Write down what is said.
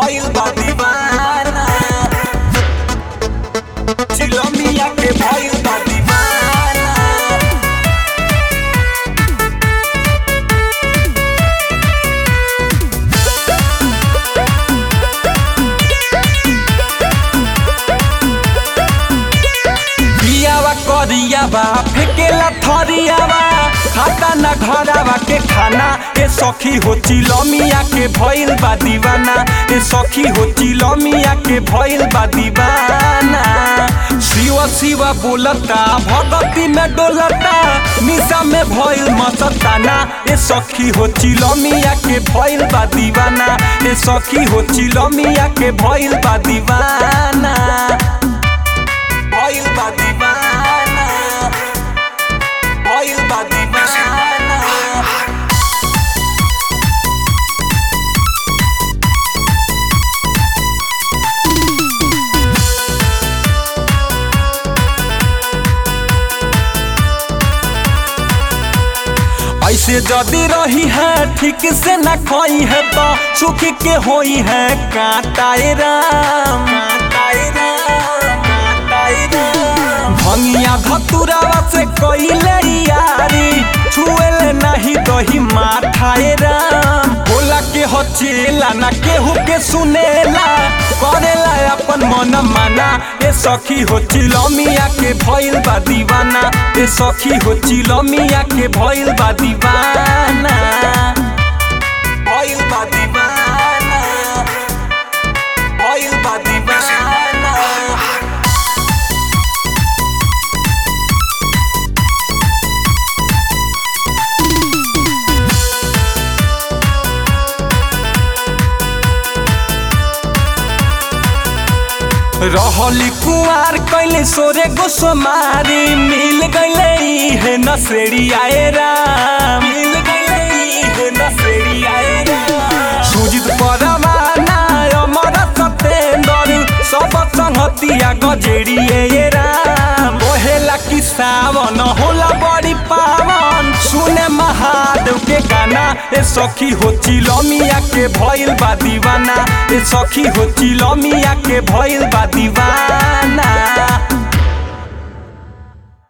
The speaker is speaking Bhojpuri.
भइल बा दीवाना चिलमिया के भइल बा दीवाना बियावा करियावा फेकेला थरियावा खाता ना घरावा के खाना ए सखी हो चिलमिया के भइल बा दीवाना ए सखी हो चिलमिया के भइल बा दीवाना शिव शिव बोलता भगती में डोलता निशा में भइल मस्ताना ए सखी हो चिलमिया के भइल बा दीवाना ए सखी हो चिलमिया के भइल बा दीवाना भइल बा दीवाना भइल बा दीवाना ऐसे जदी रही है ठीक से न खोई है तो सुख के होई है काटाए राम काटाए राम काटाए राम भंगिया धतुरावा से कइले यारी छुएले नहीं दही माठाए राम बोला के हचेला ना केहू के सुनेला करेला अपन मन माना ए सखी हो चिलमिया के भइल बा दीवाना ए सखी हो चिलमिया के भइल बा दीवाना भइल बा दीवाना भइल बा दीवाना रहली कुआर कैले सोरे गोसमारी मिल गईले हे नसेड़ी आए राम मिल गईले हे नसेड़ी आए राम सुजित परवाना अमर सतेंदर सब संगतिया गजेड़ी ए राम ओहेला कि सावन होला बड़ी पावन सुने महादेव के गाना ए सखी हो चिलमिया के भइल बा दीवाना ए सखी हो चिलमिया के भइल बा दीवाना